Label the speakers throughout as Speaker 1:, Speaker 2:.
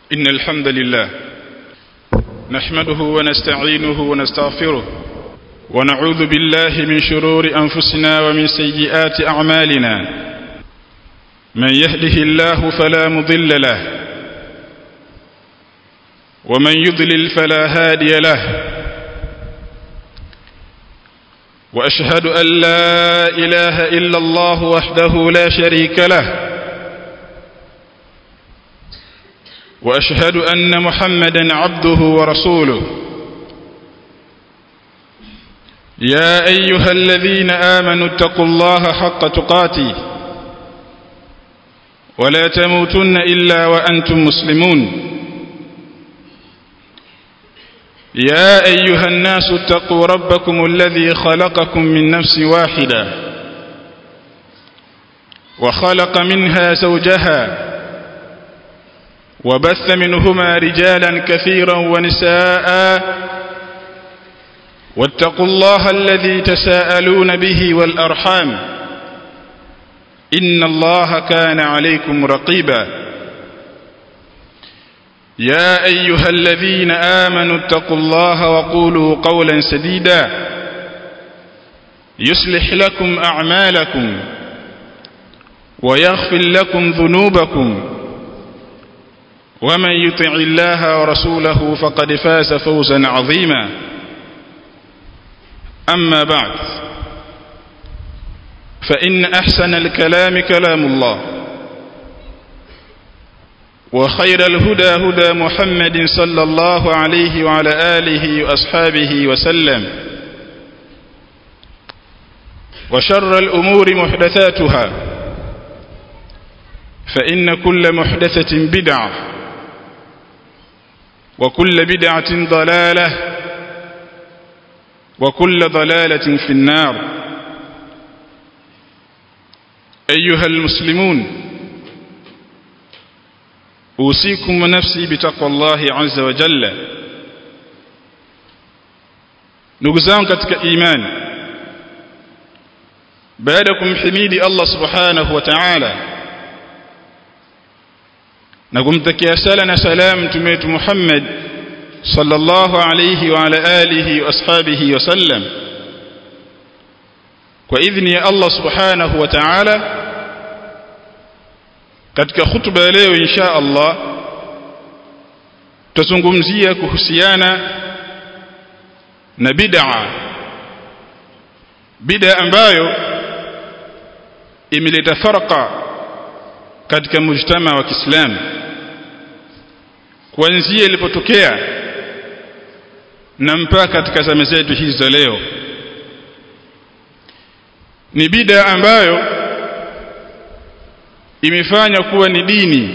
Speaker 1: إن الحمد لله نحمده ونستعينه ونستغفره ونعوذ بالله من شرور أنفسنا ومن سيئات أعمالنا من يهده الله فلا مضل له ومن يضلل فلا هادي له وأشهد أن لا إله إلا الله وحده لا شريك له واشهد ان محمدا عبده ورسوله يا ايها الذين امنوا اتقوا الله حق تقاته ولا تموتن الا وانتم مسلمون يا ايها الناس اتقوا ربكم الذي خلقكم من نفس واحده وخلق منها زوجها وبث منهما رجالا كثيرا ونساء واتقوا الله الذي تساءلون به والأرحام إن الله كان عليكم رقيبا يا أيها الذين آمنوا اتقوا الله وقولوا قولا سديدا يصلح لكم أعمالكم ويغفر لكم ذنوبكم ومن يطع الله ورسوله فقد فاز فوزا عظيما أما بعد فإن أحسن الكلام كلام الله وخير الهدى هدى محمد صلى الله عليه وعلى آله وأصحابه وسلم وشر الأمور محدثاتها فإن كل محدثة بدعة وكل بدعة ضلالة وكل ضلالة في النار أيها المسلمون أوصيكم ونفسي بتقوى الله عز وجل نقزان katika imani baada kumhimidi Allah subhanahu wa ta'ala na kumtakia sala na salam mtume wetu Muhammad sallallahu alayhi wa ala alihi wa ashabihi wa sallam kwa idhni ya Allah subhanahu wa ta'ala katika khutba ya leo insha Allah tutazungumzia kuhusiana na bid'a bid'a ambayo imeleta farqa katika mujtama wa Kiislamu kuanzia ilipotokea na mpaka katika zama zetu hizi za leo ni bida ambayo imefanya kuwa ni dini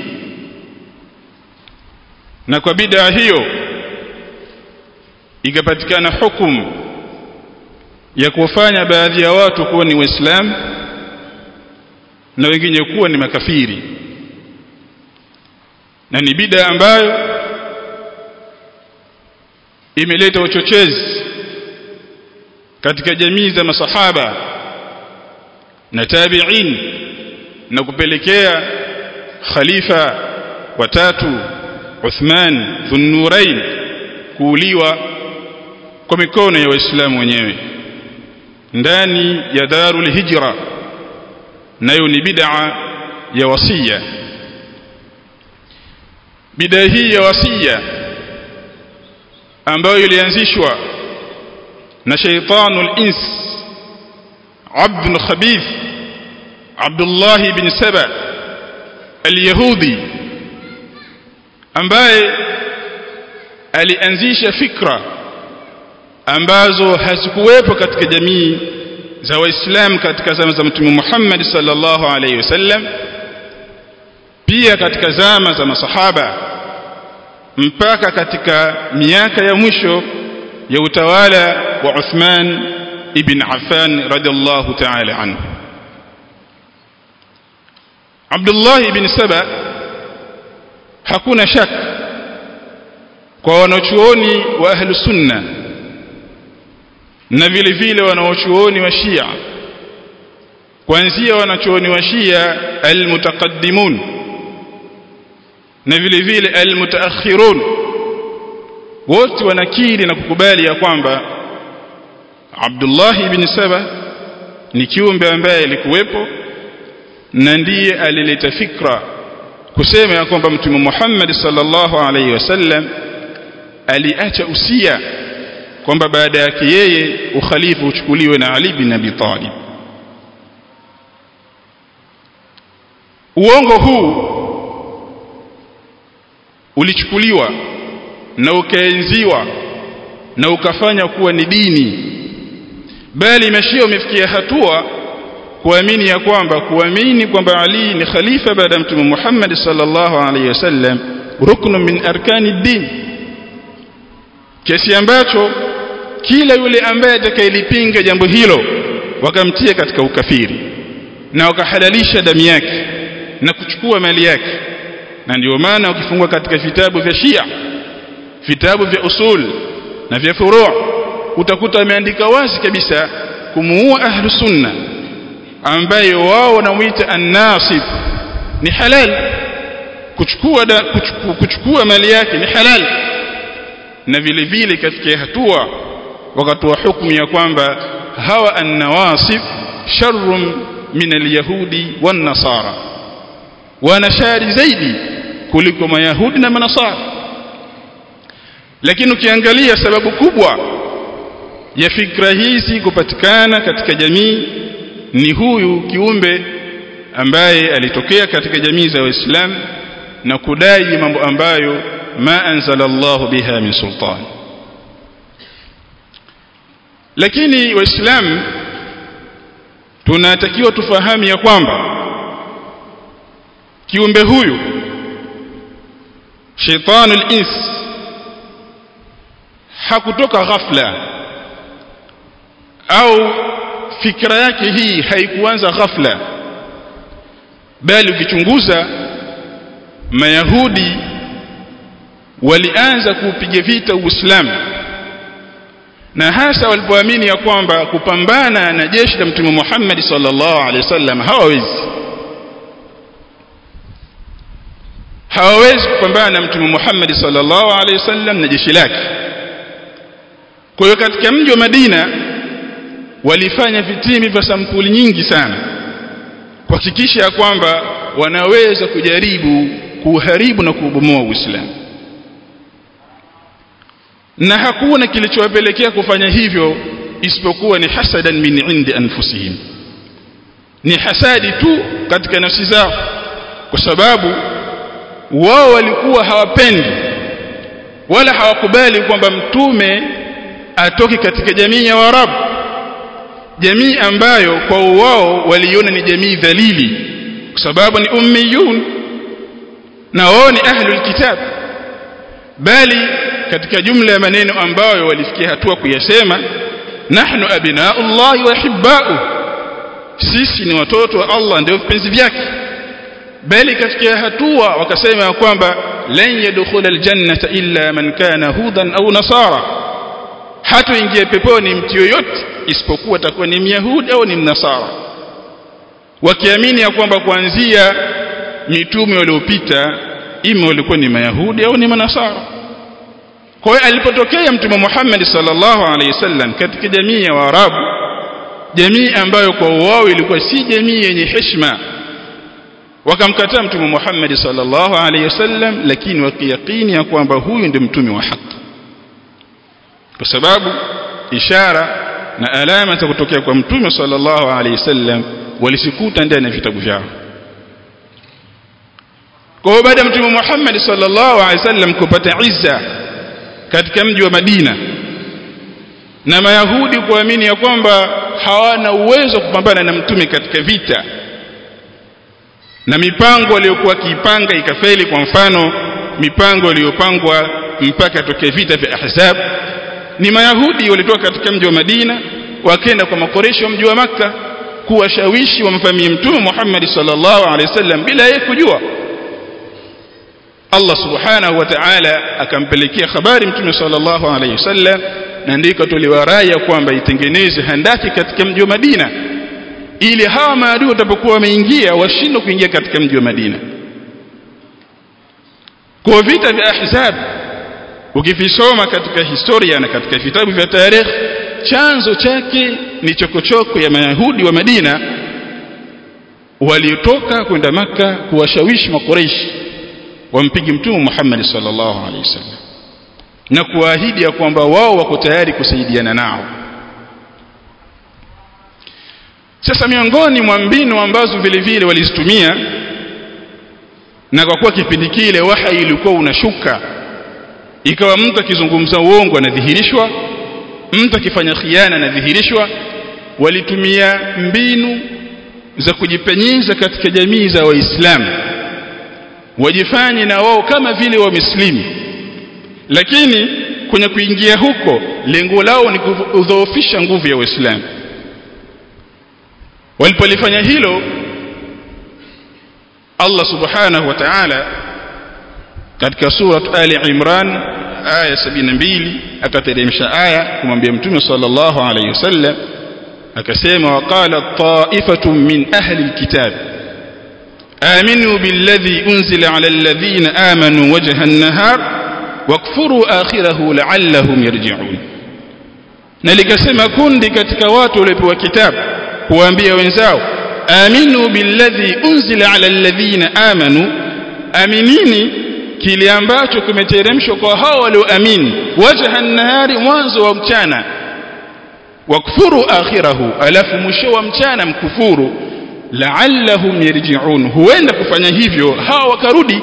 Speaker 1: na kwa bida hiyo ikapatikana hukumu ya kufanya baadhi ya watu kuwa ni waislamu na wengine kuwa ni makafiri na ni bida ambayo imeleta uchochezi katika jamii za masahaba na tabi'in na kupelekea khalifa watatu Uthman dhunnurain kuuliwa kwa mikono ya waislamu wenyewe ndani ya darul hijra nayo ni bid'a ya wasia bid'a hii ya wasia ambayo ilianzishwa na shaytanul ins abd khabith Abdullah ibn Saba al-Yahudi ambaye alianzisha fikra ambazo hazikuwepo katika jamii za waislamu katika zama za mtume Muhammad sallallahu alaihi wasallam pia katika zama za masahaba mpaka katika miaka ya mwisho ya utawala wa Uthman ibn Affan radhiallahu ta'ala anhu Abdullah ibn Saba hakuna shaka kwa wanachuoni wa ahlu sunna na vile vile wanaochuoni wa Shia kuanzia wanachuoni wa Shia almutaqaddimun na vile vile almutaakhirun wote wanakiri na kukubali ya kwamba Abdullah ibn Saba ni kiumbe ambaye alikuwepo na ndiye alileta fikra kusema ya kwamba mtume Muhammad sallallahu alaihi wasallam aliacha usia kwamba baada yake yeye ukhalifa uchukuliwe na Ali bin Abi Talib uongo huu ulichukuliwa na ukaenziwa na ukafanya kuwa ni dini bali mashia umefikia hatua kuamini ya kwamba kuamini kwamba Ali ni khalifa baada ya mtume Muhammad sallallahu alaihi wasallam ruknu min arkani din kiasi ambacho kila yule ambaye atakayelipinga jambo hilo wakamtia katika ukafiri na wakahalalisha damu yake na kuchukua mali yake na ndio maana ukifungwa katika vitabu vya Shia vitabu vya usul na vya furu' utakuta ameandika wazi kabisa kumuua ahlu sunna ambaye wao wanamuita an-nasib ni halal kuchukua da, kuchukua, kuchukua mali yake ni halal na vile vile katika hatua wakatoa hukumu ya kwamba hawa an-nawasib sharrun min al-yahudi wan-nasara wana shari zaidi kuliko mayahudi na manasara lakini ukiangalia sababu kubwa ya fikra hizi kupatikana katika jamii ni huyu kiumbe ambaye alitokea katika jamii za Waislamu na kudai mambo ambayo ma anzala Allah biha min sultan lakini waislamu tunatakiwa tufahamu ya kwamba kiumbe huyu shaitanul ins hakutoka ghafla au fikra yake hii haikuanza ghafla bali ukichunguza mayahudi walianza kuupiga vita uislamu na hasa walipoamini ya kwamba kupambana na jeshi la mtume Muhammad sallallahu alaihi wasallam hawawezi hawawezi kupambana na mtume Muhammad sallallahu alaihi wasallam na jeshi lake kwa hiyo katika mji wa Madina walifanya vitimi vya sampuli nyingi sana kuhakikisha ya kwamba wanaweza kujaribu kuharibu na kuubomoa Uislamu na hakuna kilichowapelekea kufanya hivyo isipokuwa ni hasadan min indi anfusihim ni hasadi tu katika nafsi zao kwa sababu wao walikuwa hawapendi wala hawakubali kwamba mtume atoke katika jamii ya Waarabu jamii ambayo kwa wao waliona ni jamii dhalili kwa sababu ni ummiyun na wao ni ahlul kitab bali katika jumla ya maneno ambayo walifikia hatua kuyasema nahnu abnaullahi wa hibba'u sisi ni watoto wa Allah ndio vipenzi vyake bali katika hatua wakasema ya kwamba lan yadkhula aljannata illa man kana hudan au nasara hatoingia peponi mtu yoyote isipokuwa atakuwa ni myahudi au ni mnasara wakiamini ya kwamba kuanzia mitume waliopita ima walikuwa ni mayahudi au ni manasara kwa hiyo alipotokea mtume Muhammad sallallahu alaihi wasallam katika jamii ya Waarabu jamii ambayo kwa wao ilikuwa si jamii yenye heshima wakamkataa mtume Muhammad sallallahu alaihi wasallam lakini wakiyakini ya kwamba huyu ndiye mtume wa haki kwa sababu ishara na alama za kutokea kwa mtume sallallahu alaihi wasallam walisikuta ndani ya vitabu vyao kwa hiyo baada ya mtume Muhammad sallallahu alaihi wasallam kupata izza katika mji wa Madina na Mayahudi kuamini ya kwamba hawana uwezo kupambana na mtume katika vita na mipango waliokuwa kiipanga ikafeli kwa mfano mipango iliyopangwa mpaka tokee vita vya Ahzab ni Mayahudi walitoka katika mji wa Madina wakaenda kwa makoresho wa mji wa Makka kuwashawishi wamfamie mtume Muhammad sallallahu alaihi wasallam bila yeye kujua Allah subhanahu wa ta'ala akampelekea habari mtume sallallahu alaihi wasallam na ndiko tuliwaraya kwamba itengeneze handaki katika mji wa Madina ili hawa maadui watapokuwa wameingia washindwe kuingia katika mji wa Madina kwa vita vya ahzab ukivisoma katika historia na katika vitabu vya tarehe chanzo chake ni chokochoko ya mayahudi wa Madina waliotoka kwenda maka kuwashawishi makoreishi wampige mtume Muhammad sallallahu alaihi wasallam na kuahidi ya kwamba wao wako tayari kusaidiana nao sasa miongoni mwa mbinu ambazo vile vile walizitumia na kwa kuwa kipindi kile wahyi ilikuwa unashuka ikawa mtu akizungumza uongo anadhihirishwa mtu akifanya khiana anadhihirishwa walitumia mbinu za kujipenyeza katika jamii za waislamu wajifanye na wao kama vile wameslimu lakini kwenye kuingia huko lengo lao ni kudhoofisha nguvu ya waislamu walipolifanya hilo Allah subhanahu wa ta'ala katika surat Ali Imran aya 72 akateremsha aya kumwambia mtume sallallahu alayhi wasallam akasema waqala ta'ifatun min ahli alkitab aminu billadhi unzila ala alladhina amanu wajha an-nahar wakfuru akhirahu la'allahum yarji'un na likasema kundi katika watu waliopewa kitabu kuwaambia wenzao aminu billadhi unzila ala alladhina amanu aminini kile ambacho kimeteremshwa kwa hao walioamini wajha an-nahari mwanzo wa mchana wakfuru akhirahu alafu mwisho wa mchana mkufuru la'allahum yarji'un huenda kufanya hivyo hao wakarudi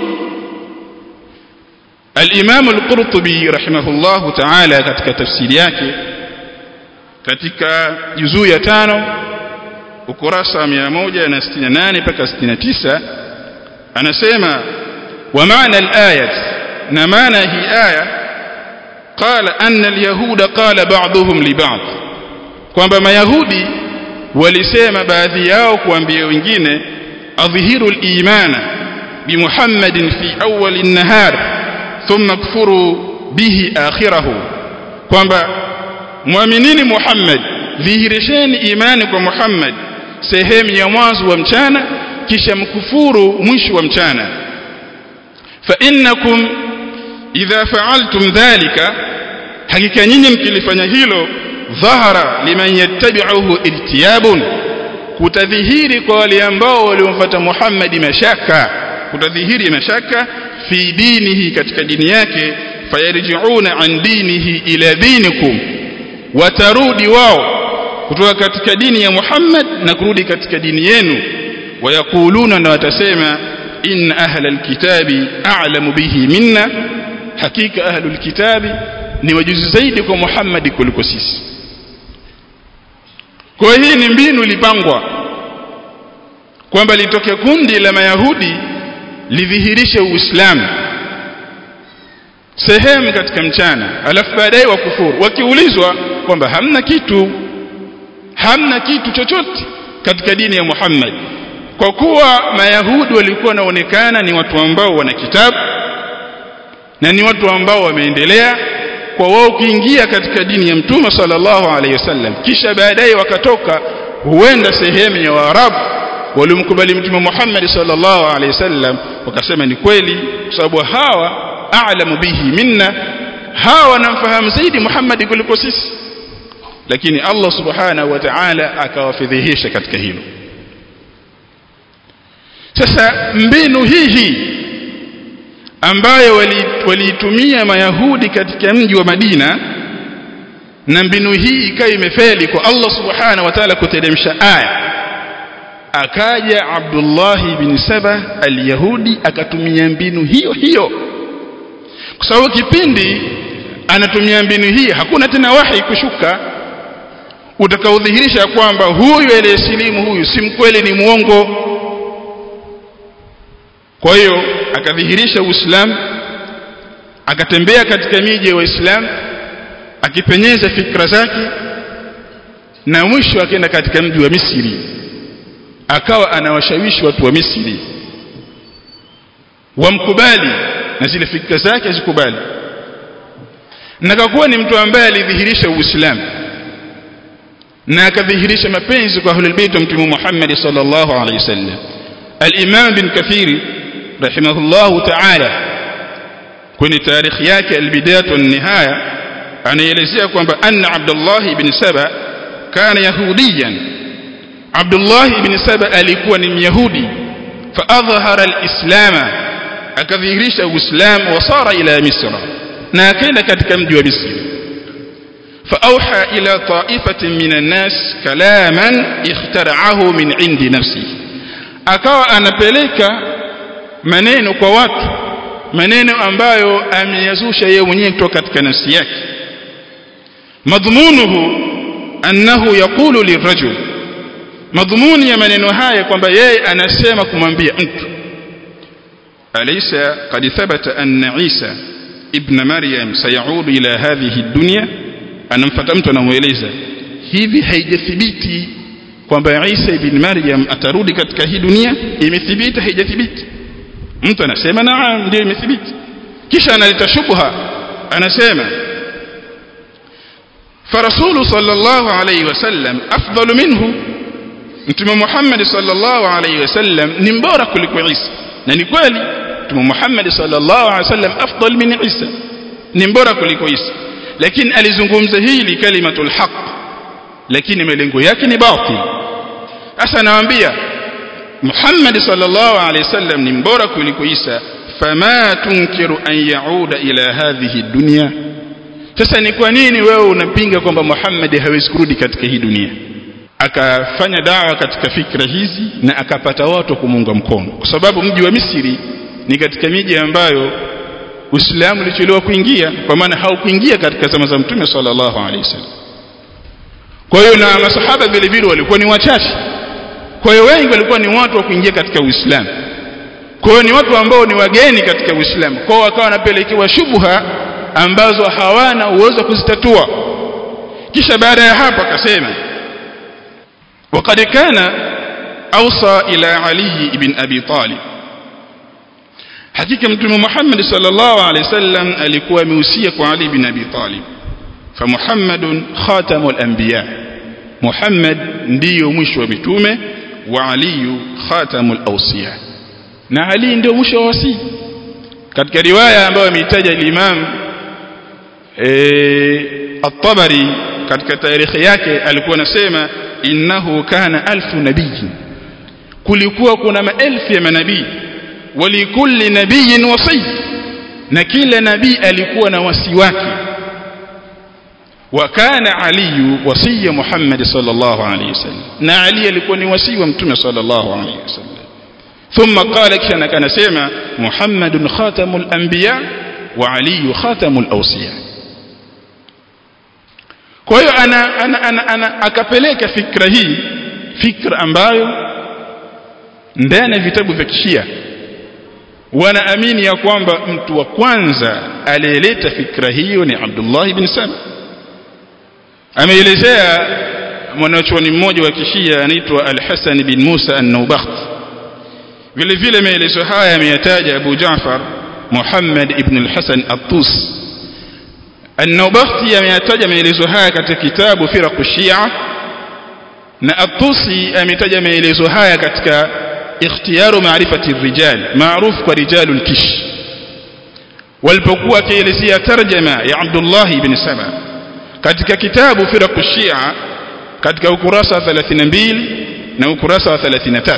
Speaker 1: al-Imam al-Qurtubi rahimahullahu ta'ala katika tafsiri yake katika juzuu ya tano ukurasa wa 168 mpaka 69 anasema wa maana al-ayat na maana hii aya qala anna al-yahuda qala ba'dhum li ba'd kwamba mayahudi walisema baadhi yao kuambia wengine adhihiru al-imana bi Muhammadin fi awwal an-nahar thumma kfuru bihi akhirahu kwamba muaminini Muhammad dhihirisheni imani kwa Muhammad sehemu ya mwanzo wa mchana kisha mkufuru mwisho wa mchana fa innakum idha fa'altum dhalika hakika nyinyi mkilifanya hilo dhahara liman yattabi'uhu irtiyabun kutadhihiri kwa wale ambao waliomfuata Muhammad mashaka kutadhihiri mashaka fi dinihi katika dini yake fayarji'una an dinihi ila dinikum watarudi wao kutoka katika dini ya Muhammad na kurudi katika dini yenu wayakuluna na watasema inna ahla alkitabi a'lamu bihi minna hakika ahlul kitabi ni wajuzi zaidi kwa Muhammad kuliko sisi kwa hii ni mbinu ilipangwa kwamba litoke kundi la mayahudi lidhihirishe uislamu sehemu katika mchana alafu baadaye wakufuru wakiulizwa kwamba hamna kitu hamna kitu chochote katika dini ya Muhammad kwa kuwa mayahudi walikuwa wanaonekana ni watu ambao wana kitabu na ni watu ambao wameendelea kwa wao kuingia katika dini ya mtume sallallahu alaihi wasallam kisha baadaye wakatoka huenda sehemu ya waarabu walimkubali mtume Muhammad sallallahu alaihi wasallam wakasema ni kweli kwa sababu hawa a'lamu bihi minna hawa wanamfahamu zaidi Muhammad kuliko sisi lakini Allah subhanahu wa ta'ala akawafidhihisha katika hilo sasa mbinu hii hii ambayo waliitumia wali mayahudi katika mji wa Madina na mbinu hii ikawa imefeli kwa Allah subhanahu wa ta'ala kuteremsha aya akaja Abdullah bin Saba al-Yahudi akatumia mbinu hiyo hiyo kwa sababu kipindi anatumia mbinu hii hakuna tena wahi kushuka utakaodhihirisha kwamba huyu aliyesilimu huyu si mkweli ni muongo kwa hiyo akadhihirisha uislamu akatembea katika miji ya waislamu akipenyeza fikra zake na mwisho akaenda katika mji wa Misri akawa anawashawishi watu wa Misri wamkubali na zile fikra zake azikubali na kakuwa ni mtu ambaye alidhihirisha uislamu na akadhihirisha mapenzi kwa ahlul bait wa mtume Muhammad sallallahu alaihi wasallam al-Imam bin Kathir rahimahullahu ta'ala kwenye tarikhi yake albidayat wan nihaya anaelezea kwamba anna Abdullah ibn Saba kana yahudiyan Abdullah ibn Saba alikuwa ni myahudi fa adhhara alislama akadhihirisha uislamu wasara ila misra na akaenda katika mji wa misri فأوحى إلى طائفة من الناس كلاما اخترعه من عند نفسه akawa anapeleka maneno kwa watu maneno ambayo ameyazusha yeye mwenyewe kutoka katika nafsi yake madhumunuhu annahu yaqulu lirajul madhumuni ya maneno haya kwamba yeye anasema kumwambia mtu alaysa qad thabata anna Isa ibn Maryam sayaudu ila hadhihi ad-dunya anamfuata mtu anamueleza hivi haijathibiti kwamba Isa ibn Maryam atarudi katika hii dunia imethibiti haijathibiti mtu anasema naam ndio imethibiti kisha analeta shubha anasema فرسول صلى الله عليه وسلم أفضل منه mtume Muhammad sallallahu alaihi wasallam ni mbora kuliko Isa na ni kweli mtume Muhammad sallallahu alaihi wasallam afdal min Isa ni mbora kuliko Isa lakini alizungumza hili kalimatul haq lakini malengo yake ni batil sasa nawaambia Muhammad sallallahu alaihi wasallam ni mbora kuliko Isa fama tunkiru an yauda ila hadhihi dunya sasa ni kwa nini wewe unapinga kwamba Muhammad hawezi kurudi katika hii dunia akafanya dawa katika fikra hizi na akapata watu kumuunga mkono kwa sababu mji wa Misri ni katika miji ambayo Uislamu ulichelewa kuingia kwa maana haukuingia katika zama za Mtume sallallahu alaihi wasallam kwa hiyo na masahaba vile vile walikuwa ni wachache kwa hiyo wengi walikuwa ni watu wa kuingia katika Uislamu kwa hiyo ni watu ambao ni wageni katika Uislamu kwa hiyo wakawa wanapelekewa shubha ambazo hawana uwezo wa kuzitatua kisha baada ya hapo akasema وقد كان أوصى إلى علي بن أبي طالب حقيقة متى محمد صلى الله عليه وسلم alikuwa ameusia kwa Ali bin Abi Talib فمحمد خاتم الأنبياء محمد ndiyo mwisho wa mitume wa Ali khatamul awsiya na Ali ndio mwisho wa wasii katika riwaya ambayo ameitaja al-Imam eh at-Tabari katika tarikhi yake alikuwa anasema innahu kana alfu nabii kulikuwa kuna maelfu ya manabii walikulli nabiyin wasi na kila nabii alikuwa na wasi wake وكان علي وصي محمد صلى الله عليه وسلم na Ali alikuwa ni wasi wa mtume صلى الله عليه وسلم ثم قال كان كان سيما محمد خاتم الانبياء وعلي خاتم الاوصياء kwa hiyo ana, ana, ana, ana akapeleka fikra hii fikra ambayo ndani ya vitabu vya kishia wanaamini ya kwamba mtu wa kwanza aliyeleta fikra hiyo ni Abdullah ibn Saba ameelezea mwanachuoni mmoja wa kishia anaitwa Al-Hasan bin Musa An-Nawbakht vile vile maelezo haya ameyataja Abu Jaafar Muhammad ibn al-Hasan At-Tus An-Nawbakhti ameyataja maelezo haya katika kitabu Firaq Shia na At-Tusi ametaja maelezo haya katika Ikhtiyaru Ma'rifati Rijal maarufu kwa Rijalul Kish walipokuwa akielezea tarjama ya Abdullah ibn Saba katika kitabu Firaq Shia katika ukurasa wa 32 na ukurasa wa 33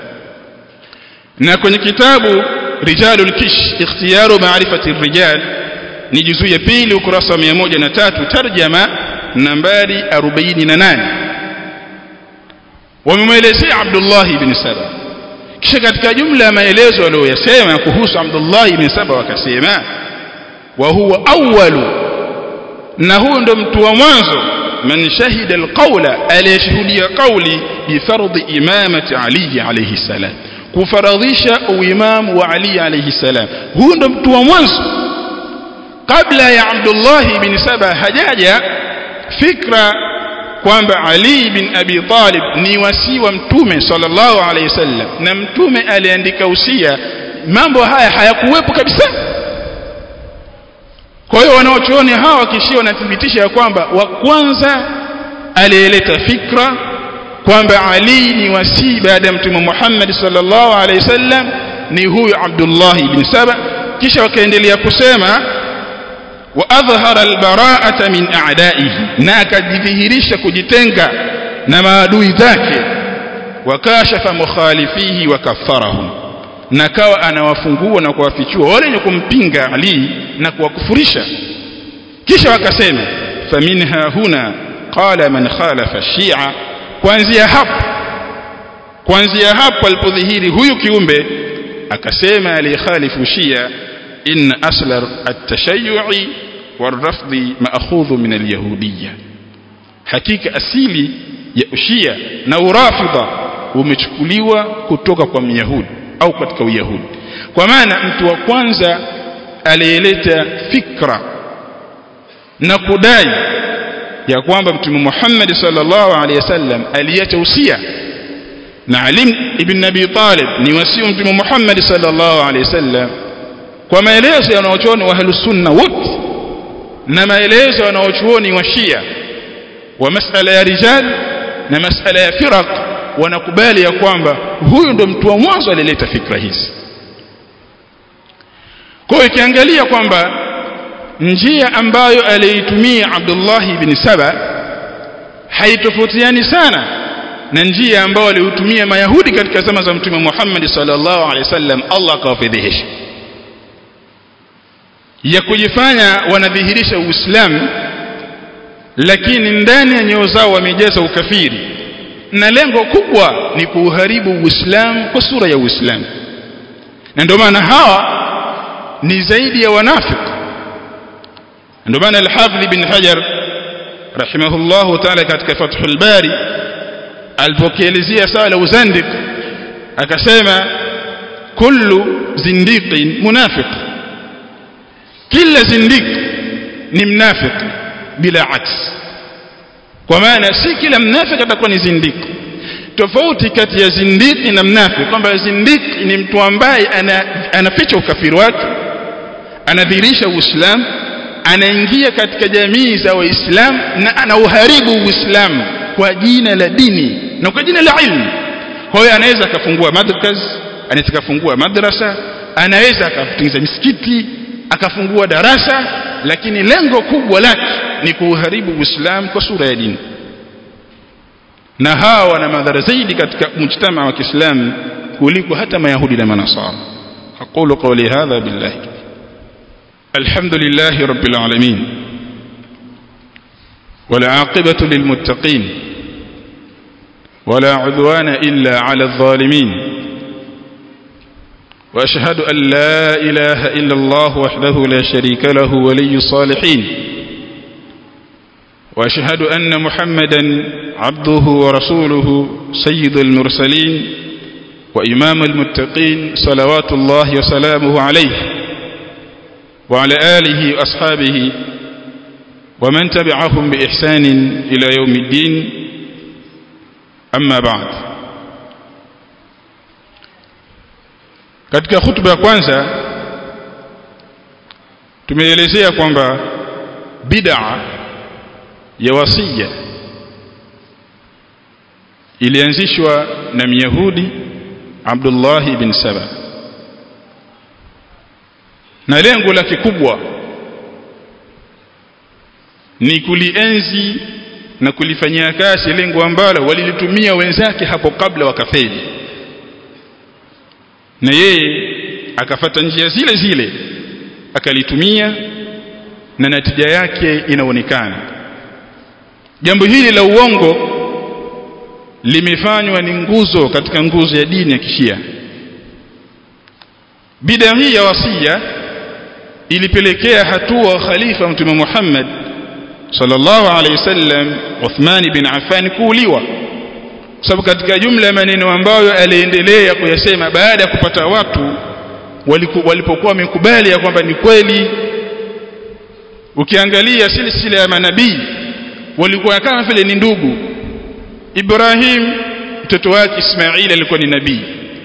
Speaker 1: na kwenye kitabu Rijalul Kish Ikhtiyaru Ma'rifati Rijal ni juzuu ya pili ukurasa wa 103 tarjama nambari 48 wamemwelezea Abdullah ibn Saba kisha katika jumla ya maelezo aliyoyasema kuhusu Abdullah ibn Saba wakasema wa huwa awwalu na huyo ndo mtu wa mwanzo man shahida alqawla aliyeshuhudia qawli bi fardhi imamati Ali alayhi salam kufaradhisha uimamu wa Ali alayhi salam huyo ndo mtu wa mwanzo kabla ya Abdullah bin Saba hajaja fikra kwamba Ali bin Abi Talib ni wasi wa mtume sallallahu alayhi wasallam na mtume aliandika usia mambo haya hayakuwepo kabisa kwa hiyo wanaochuoni hawa kishia wanathibitisha ya kwamba wa kwanza aliyeleta fikra kwamba Ali ni wasi baada ya mtume Muhammad sallallahu alayhi wasallam ni huyu Abdullah ibn Saba kisha wakaendelea kusema wa adhhara albara'ata min a'da'ihi na akajidhihirisha kujitenga na maadui zake wakashafa mukhalifihi wa kafarahum na kawa anawafungua na kuwafichua wale wenye kumpinga Ali na kuwakufurisha kisha wakasema faminha huna qala man khalafa shia kuanzia hapo kuanzia hapo alipodhihiri huyu kiumbe akasema alikhalifu shia in aslar at-tashayyu'i والرفض مأخوذ من اليهودية hakika asili ya ushia na urafidha umechukuliwa kutoka kwa myahudi au katika uyahudi kwa maana mtu wa kwanza aliyeleta fikra na kudai ya kwamba mtume Muhammad sallallahu alaihi wasallam aliacha usia na Ali ibn Abi Talib ni wasio mtume Muhammad sallallahu alaihi wasallam kwa maelezo ya wanaochuoni wa ahlus sunna wote na maelezo ya wanaochuoni wa Shia wa masala ya rijal na masala ya firaq wanakubali ya kwamba huyu ndo mtu wa mwanzo alileta fikra hizi kwa ikiangalia kwamba njia ambayo aliitumia Abdullah ibn Saba haitofautiani sana na njia ambayo aliutumia Mayahudi katika zama za Mtume Muhammad sallallahu alaihi wasallam Allah akawafedhehesha ya kujifanya wanadhihirisha Uislamu lakini ndani ya nyoyo zao wamejaza ukafiri na lengo kubwa ni kuuharibu Uislamu kwa sura ya Uislamu na ndio maana hawa ni zaidi ya wanafiki ndio maana al-Hafidh ibn Hajar rahimahullahu ta'ala katika Fathul Bari alipokielezea sawa la uzandiq akasema kullu zindiqin munafiq kila zindiq ni mnafiq bila aks kwa maana si kila mnafiki atakuwa ni zindiki tofauti kati ya zindiki na mnafiki kwamba zindiki ni mtu ambaye ana, anaficha ukafiri wake anadhihirisha uislamu anaingia katika jamii za waislamu na anauharibu uislamu kwa jina la dini na kwa jina la ilmu kwa hiyo anaweza akafungua madrakaz anaweza akafungua madrasa anaweza akatengeneza misikiti akafungua darasa lakini lengo kubwa lake ni kuuharibu Uislamu kwa sura ya dini na hawa wana madhara zaidi katika mujtama wa Kiislamu kuliko hata mayahudi na manasara aqulu qawli hadha billahi alhamdulillahi rabbil alamin والعاقبة للمتقين ولا عدوان إلا على الظالمين وأشهد أن لا إله إلا الله وحده لا شريك له ولي الصالحين وأشهد أن محمدا عبده ورسوله سيد المرسلين وإمام المتقين صلوات الله وسلامه عليه وعلى آله وأصحابه ومن تبعهم بإحسان إلى يوم الدين أما بعد katika hutuba ya kwanza tumeelezea kwamba bid'a ya wasia ilianzishwa na Myahudi Abdullah ibn Saba na lengo lake kubwa ni kulienzi na kulifanyia kazi lengo ambalo walilitumia wenzake hapo kabla wakafeli na yeye akafata njia zile zile akalitumia na natija yake inaonekana jambo hili la uongo limefanywa ni nguzo katika nguzo ya dini ya kishia bid'a hii ya wasia ilipelekea hatua khalifa mtume Muhammad sallallahu alayhi wasallam Uthman bin Affan kuuliwa sababu katika jumla ya maneno ambayo aliendelea kuyasema baada ya kupata watu walipokuwa wamekubali ya kwamba ni kweli ukiangalia silsila ya manabii walikuwa kama vile ni ndugu Ibrahim mtoto wake Ismail alikuwa ni nabii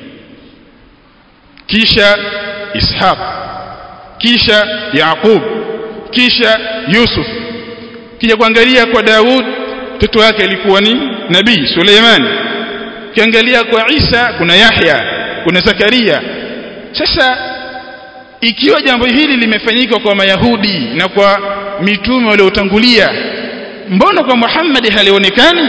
Speaker 1: kisha Ishaq kisha Yaqub kisha Yusuf kija kuangalia kwa Daud mtoto wake alikuwa ni nabii Suleiman kiangalia kwa Isa kuna Yahya kuna Zakaria sasa ikiwa jambo hili limefanyika kwa mayahudi na kwa mitume waliotangulia mbona kwa Muhammad halionekani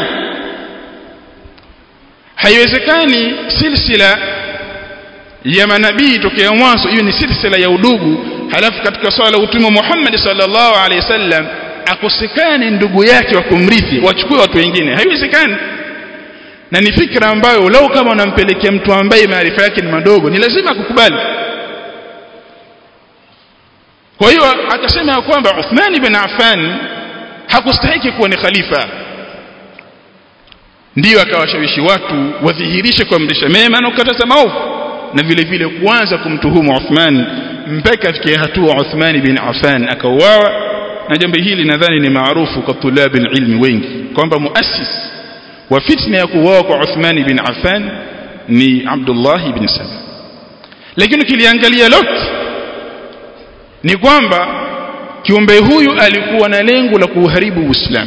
Speaker 1: haiwezekani silsila ya manabii tokea mwanzo hiyo ni silsila ya udugu halafu katika swala la utume Muhammad sallallahu alaihi wasallam akosekane ndugu yake wa kumrithi wachukue watu wengine haiwezekani na ni fikra ambayo lau kama unampelekea mtu ambaye maarifa yake ni madogo ni lazima akukubali kwa hiyo akasema ya kwamba Uthman ibn Affan hakustahiki kuwa ni khalifa ndiyo akawashawishi watu wadhihirishe kuamrisha mema na kukataza maovu na vile vile kuanza kumtuhumu Uthman mpaka afikie hatua Uthman bin Affan akauawa na jambo hili nadhani ni maarufu kwa tulabi ilmi wengi kwamba muassis wa fitna ya kuuawa kwa Uthman bin Affan ni Abdullah ibn Saba lakini kiliangalia lote ni kwamba kiumbe huyu alikuwa na lengo la kuuharibu Uislamu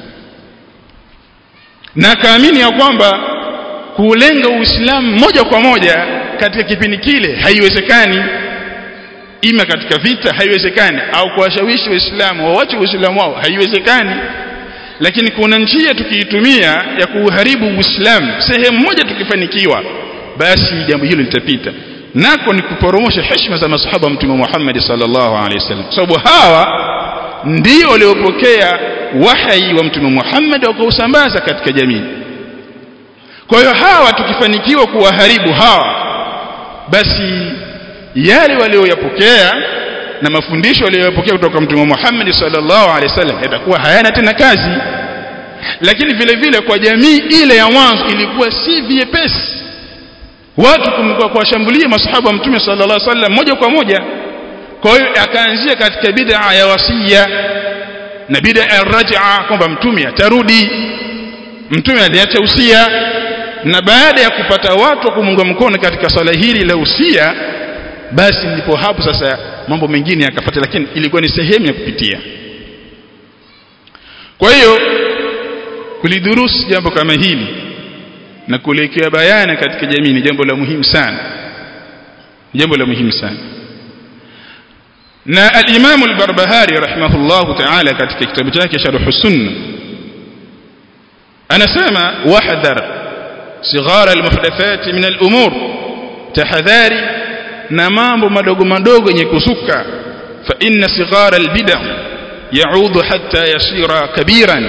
Speaker 1: na akaamini ya kwamba kuulenga Uislamu moja kwa moja katika kipindi kile haiwezekani ima katika vita haiwezekani au kuwashawishi waislamu wawache uislamu wao haiwezekani lakini kuna njia tukiitumia ya kuuharibu uislamu sehemu moja tukifanikiwa basi jambo hilo litapita nako ni kuporomosha heshima za masahaba mtume Muhammad sallallahu alaihi wasallam sababu hawa ndio waliopokea wahai wa mtume Muhammad wakausambaza katika jamii kwa hiyo hawa tukifanikiwa kuwaharibu hawa basi yale walioyapokea na mafundisho walioyapokea kutoka mtume Muhammad sallallahu alaihi wasallam yatakuwa hayana tena kazi lakini vile vile kwa jamii ile ya mwanzo ilikuwa si vyepesi watu kumkuwa kuwashambulia masahaba wa mtume sallallahu alaihi wasallam moja kwa moja kwa hiyo akaanzia katika bid'a ya wasia na bid'a ya raj'a kwamba mtume atarudi mtume aliacha usia na baada ya kupata watu wa kumunga mkono katika swala hili la usia basi ndipo hapo sasa mambo mengine yakafuata lakini ilikuwa ni sehemu ya kupitia kwa hiyo kulidurusi jambo kama hili na kuelekea bayana katika jamii ni jambo la muhimu sana jambo la muhimu sana na al-Imam al-Barbahari rahimahullahu ta'ala katika kitabu chake Sharh Sunna anasema wahdhar sighara al-muhdathat min al-umur tahadhari na mambo madogo madogo yenye kusuka fa inna sighara al-bid'ah yaudu hatta yasira kabiran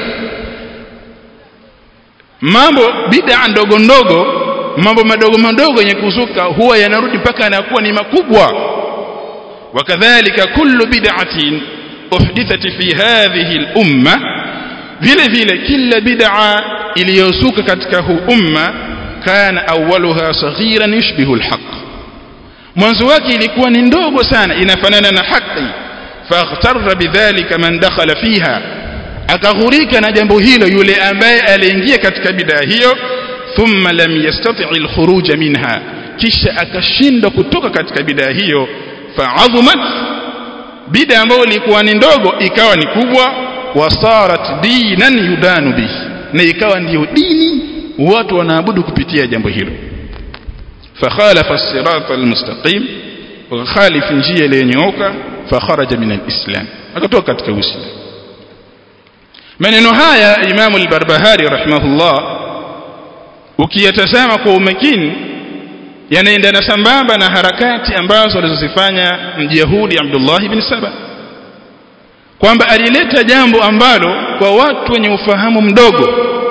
Speaker 1: mambo bid'a ndogo ndogo mambo madogo madogo yenye kuzuka huwa yanarudi mpaka yanakuwa ni makubwa wakadhalika kullu bid'atin uhdithat fi hadhihi al-umma vile vile kila bid'a iliyozuka katika huu umma kana awwaluha saghiran yushbihu al-haqq mwanzo wake ilikuwa ni ndogo sana inafanana na haki faghtarra bidhalika man dakhala fiha akaghurika na jambo hilo yule ambaye aliingia katika bidaa hiyo thumma lam yastati' al-khuruj minha kisha akashindwa kutoka katika bidaa hiyo fa'azumat bidaa ambayo ilikuwa ni ndogo ikawa ni kubwa wasarat dinan yudanu bihi na ikawa ndiyo dini watu wanaabudu kupitia jambo hilo فخالف الصراط المستقيم وخالف njia iliyonyooka fakharaja min alislam akatoka katika uislamu maneno haya Imam al-Barbahari rahimahullah ukiyatazama kwa umakini yanaendana sambamba na harakati ambazo alizozifanya mjahudi Abdullah ibn Saba kwamba alileta jambo ambalo kwa watu wenye ufahamu mdogo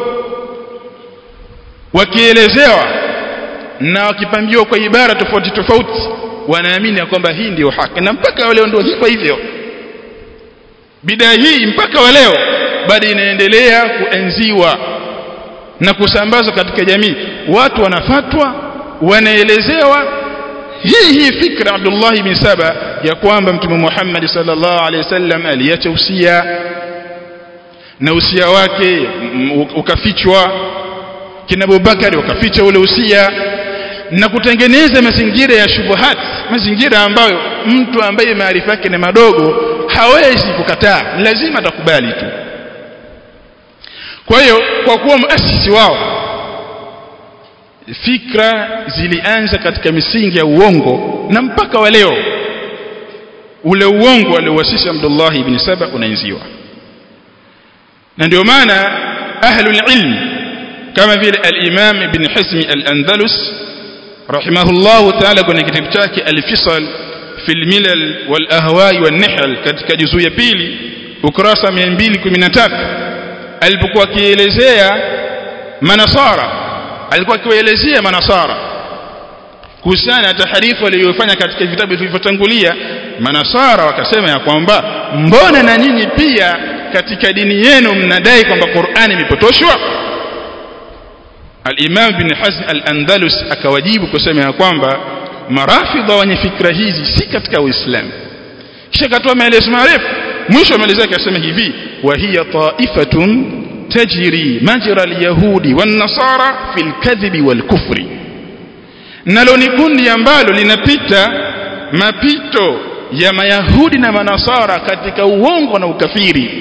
Speaker 1: wakielezewa na wakipambiwa kwa ibara tofauti tofauti wanaamini ya kwamba hii ndiyo haki na mpaka leo ndio hivyo hivyo bidaa hii mpaka wa leo bado inaendelea kuenziwa na kusambazwa katika jamii watu wanafatwa wanaelezewa hii hii fikra Abdullah bin Saba ya kwamba mtume Muhammad sallallahu alaihi wasallam aliacha usia na usia wake ukafichwa kina Abubakari wakaficha ule usia na kutengeneza mazingira ya shubuhat mazingira ambayo mtu ambaye maarifa yake ni madogo hawezi kukataa lazima atakubali tu kwa hiyo kwa kuwa muasisi wao fikra zilianza katika misingi ya uongo na mpaka wa leo ule uongo aliowasisi Abdullah ibn Saba unaenziwa na ndio maana ahlul ilm kama vile al-Imam ibn Hism al-Andalus rahimahullahu ta'ala kwenye kitabu chake al-Fisal fi al-Milal wal-Ahwa'i wan-Nihl katika juzuu ya pili ukurasa 213 alipokuwa akielezea manasara alikuwa akiwaelezea manasara kuhusiana na taharifu aliyofanya katika vitabu vilivyotangulia manasara wakasema ya kwamba mbona na nyinyi pia katika dini yenu mnadai kwamba Qur'ani imepotoshwa Al-Imam bin Hazm Al-Andalus akawajibu kusema ya kwamba marafidha wenye fikra hizi si katika Uislamu kisha katoa maelezo marefu mwisho maelezo yake akasema hivi wa hiya ta'ifatun tajri majra al-yahudi wan-nasara fil kadhibi wal-kufri nalo ni kundi ambalo linapita mapito ya mayahudi na manasara katika uongo na ukafiri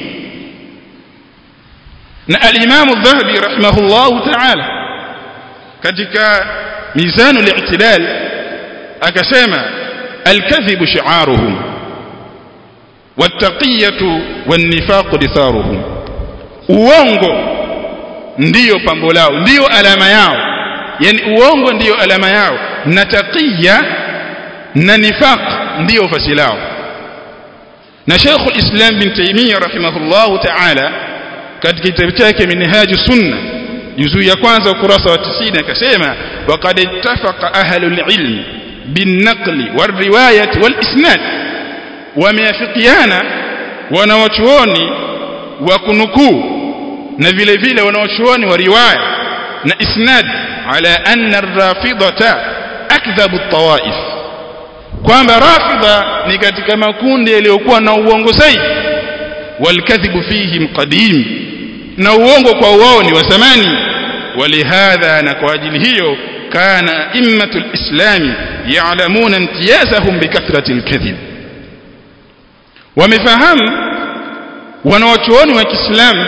Speaker 1: na al-Imam al-Dhahabi rahimahullahu ta'ala katika mizanu al-i'tidal akasema al-kadhibu shi'aruhum wat-taqiyatu wan-nifaq ditharuhum uongo ndiyo pambo lao ndiyo alama yao yani uongo ndiyo alama yao na taqiya na nifaq ndiyo fasi lao na Sheikh al-Islam bin Taymiyyah rahimahullahu ta'ala katika kitabu chake Minhaj Sunna juzuu ya kwanza ukurasa wa 90 akasema waqad ittafaqa ahlul ilm bin-naqli war-riwayat wal-isnad wameafikiana wanawachuoni wa kunukuu na vile vile wanawachuoni wa riwaya na isnad ala anna ar-rafidata akdhabu at-tawaif kwamba rafidha ni katika makundi yaliyokuwa na uongo zaidi والكذب فيهم قديم na uongo kwa wao ni wa zamani walihadha na kwa ajili hiyo kana immatu lislami ya'lamuna imtiyazahum bikathrati alkadhib wamefahamu wanawachuoni wa Kiislamu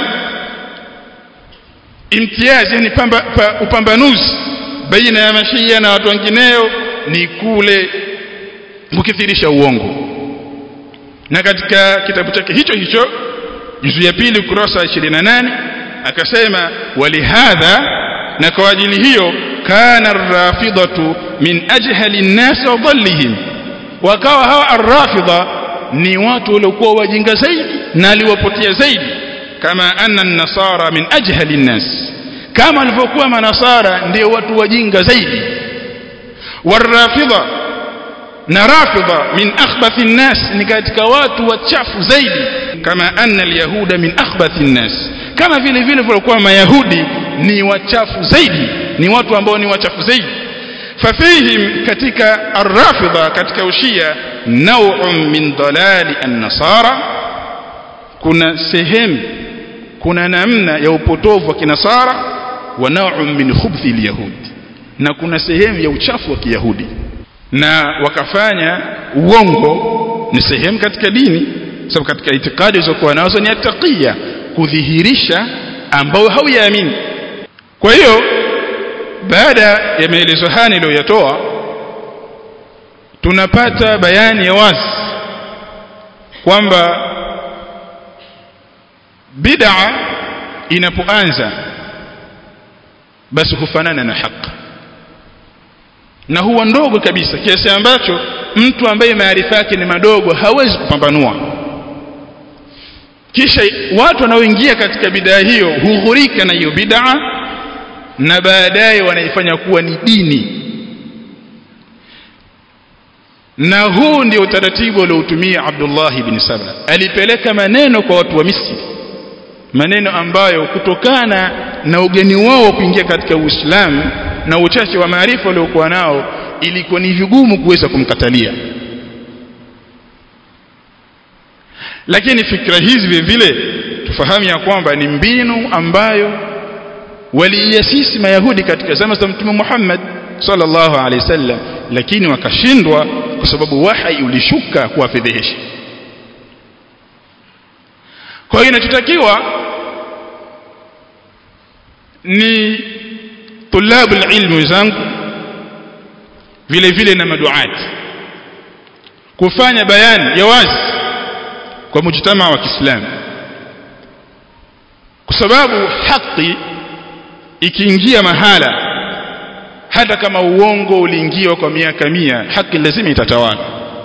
Speaker 1: imtiaz yani pamba, pa, upambanuzi baina ya mashia na watu wengineo ni kule kukithirisha uongo na katika kitabu chake hicho hicho juzu ya pili ukurasa 28 akasema walihadha na kwa ajili hiyo kana arrafidatu min ajhali nnas wa dhallihim wakawa hawa arrafidha ni watu waliokuwa wajinga zaidi na aliwapotea zaidi kama anna an-nasara min ajhali nnas kama alivyokuwa manasara ndio watu wajinga zaidi warrafidha na rafidha min akhbathi nnas ni katika watu wachafu zaidi kama anna alyahuda min akhbathi nnas kama vile vile walikuwa mayahudi ni wachafu zaidi ni watu ambao ni wachafu zaidi fafihim katika arrafidha katika ushia naw'un min dalali an-nasara kuna sehemu kuna namna ya upotovu wa kinasara wa naw'un min khubthi al-yahud na kuna sehemu ya uchafu wa kiyahudi na wakafanya uongo ni sehemu katika dini sababu katika itikadi zilizokuwa nazo ni atakia kudhihirisha ambao hauyaamini kwa hiyo baada ya maelezo haya niliyoyatoa tunapata bayani ya wazi kwamba bid'a inapoanza basi hufanana na haki na huwa ndogo kabisa kiasi ambacho mtu ambaye maarifa yake ni madogo hawezi kupambanua kisha watu wanaoingia katika bid'a hiyo hughurika na hiyo bid'a na baadaye wanaifanya kuwa ni dini na huu ndio utaratibu aliotumia Abdullah ibn Saba alipeleka maneno kwa watu wa Misri maneno ambayo kutokana na ugeni wao kuingia katika Uislamu na uchache wa maarifa waliokuwa nao ilikuwa ni vigumu kuweza kumkatalia lakini fikra hizi vile vile tufahamu ya kwamba ni mbinu ambayo waliiasisi mayahudi katika zama za mtume Muhammad sallallahu alaihi wasallam lakini wakashindwa kwa sababu wahai ulishuka kuwafedhehesha kwa hiyo inachotakiwa ni tulabu ilmu zangu vile vile na maduati kufanya bayani ya wazi kwa mujtama wa Kiislamu kwa sababu haki ikiingia mahala hata kama uongo uliingiwa kwa miaka mia haki lazima itatawala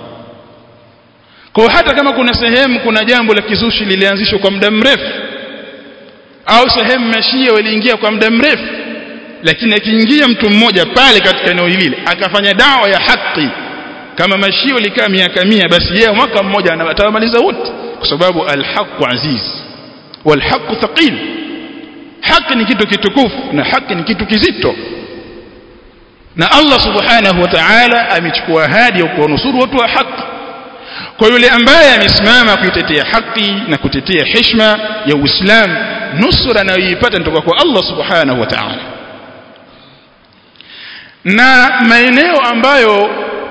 Speaker 1: kwa hata kama kuna sehemu kuna jambo la kizushi lilianzishwa kwa muda mrefu au sehemu mashia waliingia kwa muda mrefu lakini akiingia mtu mmoja pale katika eneo hili akafanya dawa ya haki kama mashia walikaa miaka mia basi yeye mwaka mmoja atawamaliza wote kwa sababu alhaqu aziz walhaqu thaqil haki ni kitu kitukufu na haki ni kitu kizito na Allah subhanahu wa ta'ala amechukua ahadi ya kuwanusuru watu wa haki kwa yule ambaye amesimama kuitetea haki na kutetea heshima ya Uislamu nusura anayoipata kutoka kwa Allah subhanahu wa ta'ala na maeneo ambayo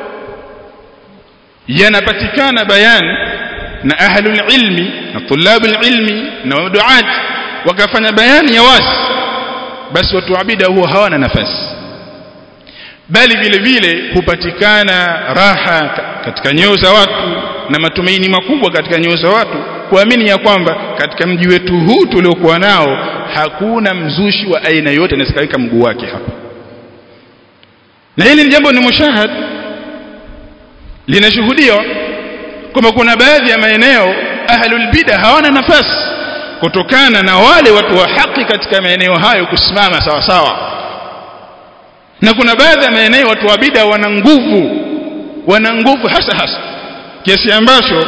Speaker 1: yanapatikana bayan na ahlul ilmi na tulabul ilmi na waduat wakafanya bayani ya wazi basi watu abida huwa hawana nafasi bali vile vile hupatikana raha katika nyoyo za watu na matumaini makubwa katika nyoyo za watu kuamini ya kwamba katika mji wetu huu tuliokuwa nao hakuna mzushi wa aina yote anayeskaweka mguu wake hapa na hili ni jambo ni mushahad linashuhudiwa kwamba kuna baadhi ya maeneo ahlul bid'a hawana nafasi kutokana na wale watu wa haki katika maeneo hayo kusimama sawa sawa na kuna baadhi ya maeneo watu wa bid'a wana nguvu wana nguvu hasa hasa kiasi ambacho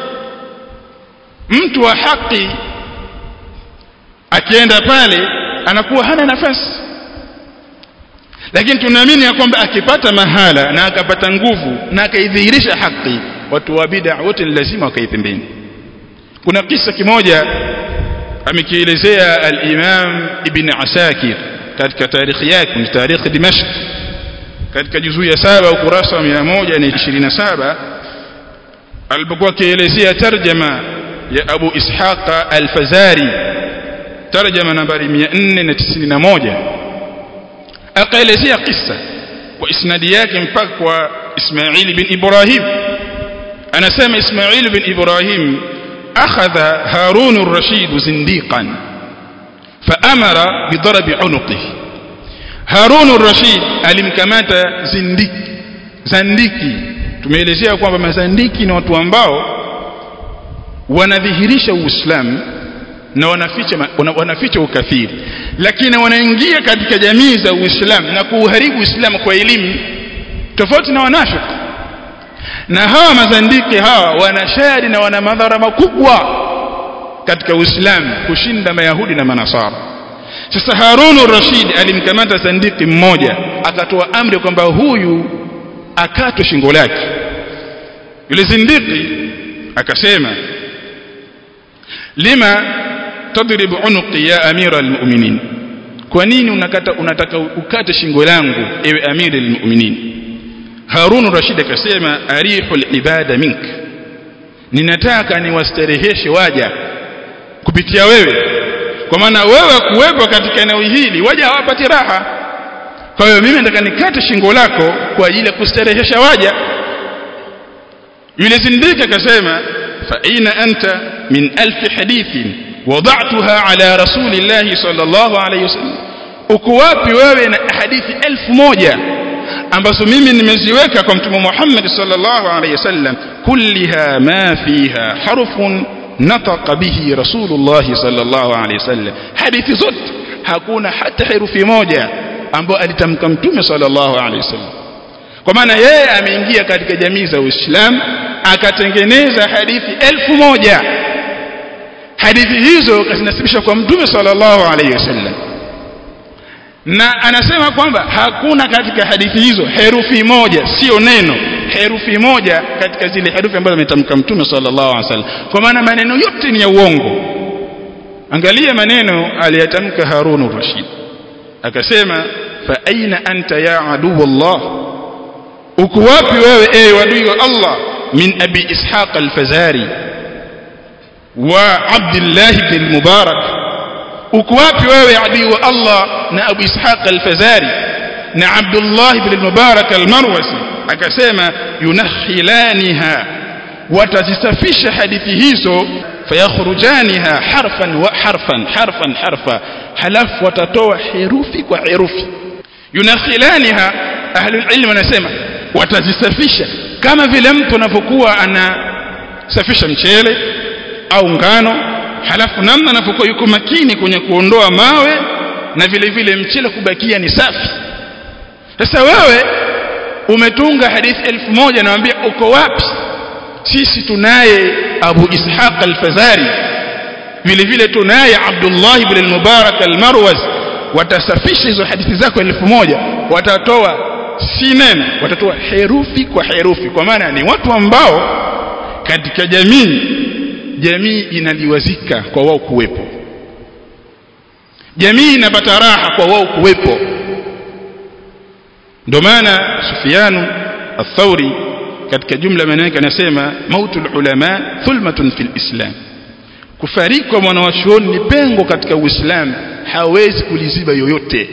Speaker 1: mtu wa haki akienda pale anakuwa hana nafasi lakini tunaamini ya kwamba akipata mahala na akapata nguvu na akaidhihirisha haki watu wa bid'a wote ni lazima wakaipembeni kuna kisa kimoja amekielezea al-Imam Ibn Asakir katika tarikhi yake ni tarikhi Dimashq katika juzuu ya saba ukurasa wa 127 alipokuwa akielezea tarjama ya Abu Ishaq al-Fazari tarjama nambari 491 akaelezea kisa kwa isnadi yake mpaka kwa Ismail bin Ibrahim anasema Ismail bin Ibrahim akhadha Harun ar-Rashid zindiqan faamara bidarbi unuqihi Harun ar-Rashid alimkamata zindiki zandiki tumeelezea kwamba mazandiki ni watu ambao wanadhihirisha Uislamu na wanaficha wanaficha ukafiri lakini wanaingia katika jamii za Uislamu na kuuharibu Uislamu kwa elimu tofauti na wanafiki na hawa mazandiki hawa wanashari na wana madhara makubwa katika Uislamu kushinda Mayahudi na Manasara sasa Harun rashid alimkamata zandiki mmoja akatoa amri kwamba huyu akatwe shingo lake yule zindiki akasema lima tadrib unuqi ya amira almu'minin kwa nini unakata unataka ukate shingo langu ewe amira almu'minin Harun Rashid akasema arihul ibada mink ninataka niwastareheshe waja kupitia wewe kwa maana wewe kuwepo katika eneo hili waja hawapati raha kwa hiyo mimi nataka nikate shingo lako kwa ajili ya kustarehesha waja yule zindika akasema fa aina anta min alf hadithin wada'tuha ala rasulillahi sallallahu alayhi wasallam uko wapi wewe na hadithi elfu moja ambazo mimi nimeziweka kwa mtume Muhammad sallallahu alayhi wasallam kulliha ma fiha harfun nataqa bihi rasulullah sallallahu alayhi wasallam hadithi zote hakuna hata herufi moja ambayo alitamka mtume sallallahu alayhi wasallam kwa maana yeye ameingia katika jamii za Uislamu akatengeneza hadithi elfu moja hadithi hizo kazinasibisha kwa mtume sallallahu alayhi wasallam na anasema kwamba hakuna katika hadithi hizo herufi moja sio neno herufi moja katika zile herufi ambazo ametamka mtume sallallahu alaihi wasallam kwa maana maneno yote ni ya uongo angalia maneno aliyatamka Harun Rashid akasema fa aina anta ya adu Allah uko wapi wewe ewe adui wa Allah min abi ishaq al-fazari wa abdullah ibn mubarak uko wapi wewe adui wa Allah na Abu Ishaq al-Fazari na Abdullah ibn al-Mubarak al-Marwazi akasema yunakhilaniha watazisafisha hadithi hizo fayakhrujaniha harfan wa harfan harfan harfa halafu watatoa herufi kwa herufi yunakhilaniha ahlul ilm wanasema watazisafisha kama vile mtu anapokuwa anasafisha mchele au ngano halafu namna anapokuwa yuko makini kwenye kuondoa mawe na vile vile mchele kubakia ni safi sasa wewe umetunga hadithi elfu moja naambia uko wapi sisi tunaye Abu Ishaq al-Fazari vile vile tunaye Abdullah ibn al-Mubarak al-Marwaz watasafisha hizo hadithi zako elfu moja watatoa si neno watatoa herufi kwa herufi kwa maana ni watu ambao katika jamii jamii inaliwazika kwa wao kuwepo jamii inapata raha kwa wao kuwepo ndio maana Sufyanu al-Thawri katika jumla maneno yake anasema mautul ulama thulmatun fil islam kufariki kwa mwanawachuoni ni pengo katika uislamu hawezi kuliziba yoyote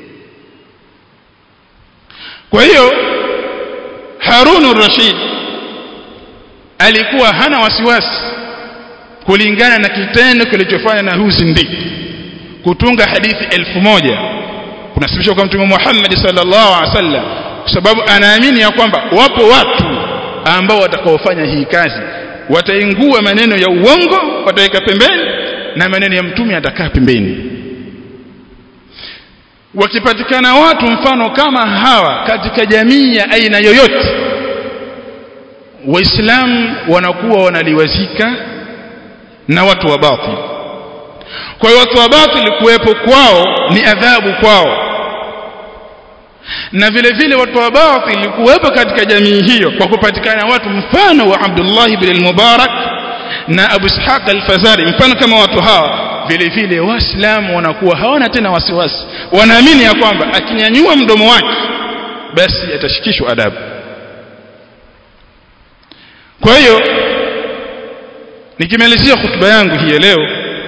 Speaker 1: kwa hiyo Harun rashid alikuwa hana wasiwasi kulingana na kitendo kilichofanya na huyu zindiki kutunga hadithi elfu moja kunasibishwa kwa mtume Muhammad sallallahu alaihi wasallam kwa sababu anaamini ya kwamba wapo watu ambao watakaofanya hii kazi wataingua maneno ya uongo wataweka pembeni na maneno ya mtume atakaa pembeni wakipatikana watu mfano kama hawa katika jamii ya aina yoyote waislamu wanakuwa wanaliwazika na watu wa batil kwa hiyo watu wa batil kuwepo kwao ni adhabu kwao na vile vile watu wa batil kuwepo katika jamii hiyo kwa kupatikana watu mfano wa Abdullah ibn al-Mubarak na Abu Ishaq al-Fazari mfano kama watu hawa vile vile waislamu wanakuwa hawana tena wasiwasi wanaamini ya kwamba akinyanyua mdomo wake basi atashikishwa adabu kwa hiyo nikimalizia hutuba yangu hii leo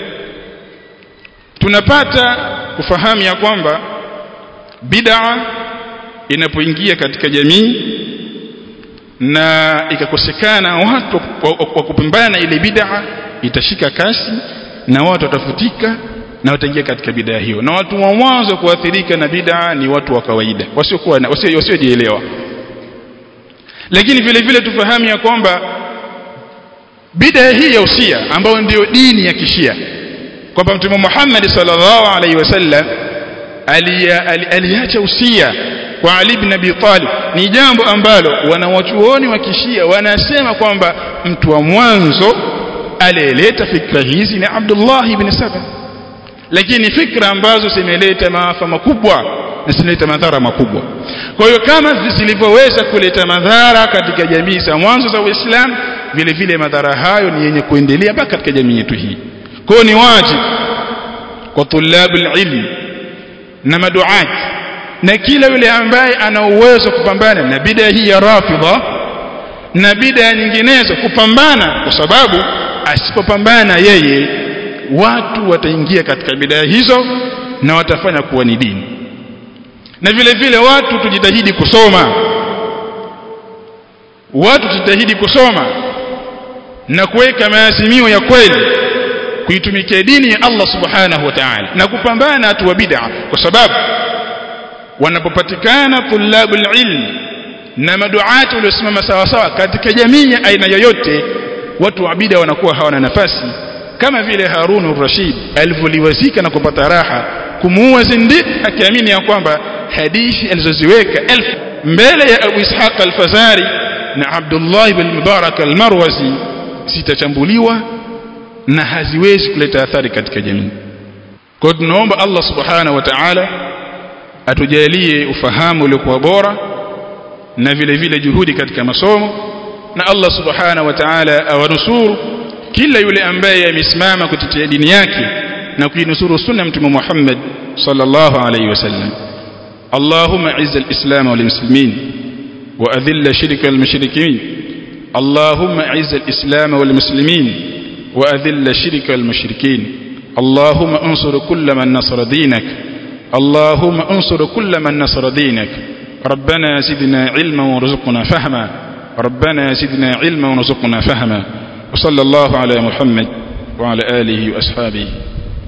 Speaker 1: tunapata kufahamu ya kwamba bid'a inapoingia katika jamii na ikakosekana watu wa kupambana ile bid'a itashika kasi na watu watafutika na wataingia katika bid'a hiyo na watu wa mwanzo kuathirika na bid'a ni watu wa kawaida wasiokuwa wasiojielewa lakini vile vile tufahamu ya kwamba bid'a hii ya usia ambayo ndiyo dini ya kishia kwamba mtume Muhammad sallallahu alaihi wasallam aliacha usia kwa Ali ibn Abi Talib ni jambo ambalo wanawachuoni wa kishia wanasema kwamba mtu wa mwanzo aliyeleta fikra hizi ni Abdullah ibn Saba lakini fikra ambazo zimeleta maafa makubwa na zinaleta madhara makubwa kwa hiyo kama zilivyoweza kuleta madhara katika jamii za mwanzo za Uislamu vile vile madhara hayo ni yenye kuendelea mpaka katika jamii yetu hii kwa hiyo ni wajibu kwa tulabul ilm na maduati na kila yule ambaye ana uwezo kupambana na bid'a hii ya rafidha na bid'a nyinginezo kupambana kwa sababu asipopambana yeye watu wataingia katika bid'a hizo na watafanya kuwa ni dini na vile vile watu tujitahidi kusoma watu tujitahidi kusoma na kuweka maazimio ya kweli kuitumikia dini ya Allah subhanahu wa ta'ala na kupambana na watu wa bid'a kwa sababu wanapopatikana tulabul ilm na maduati waliosimama sawa sawa katika jamii ya aina yoyote watu wa bid'a wanakuwa hawana nafasi kama vile Harun al-Rashid alivyoliwazika na kupata raha kumuua Zindiq akiamini ya kwamba hadithi alizoziweka elfu mbele ya Abu Ishaq al-Fazari na Abdullah ibn Mubarak al-Marwazi zitachambuliwa na haziwezi kuleta athari katika jamii kwa hiyo tunaomba Allah subhanahu wa ta'ala atujalie ufahamu uliokuwa bora na vile vile juhudi katika masomo na Allah subhanahu wa ta'ala awanusuru kila yule ambaye amesimama kutetea dini yake na kuinusuru sunna mtume Muhammad sallallahu alayhi wasallam اللهم اعز الإسلام والمسلمين وأذل شرك المشركين اللهم اعز الإسلام والمسلمين وأذل شرك المشركين اللهم انصر كل من نصر دينك اللهم انصر كل من نصر دينك ربنا زدنا علما وارزقنا فهما ربنا زدنا علما وارزقنا فهما وصلى الله على محمد وعلى آله وأصحابه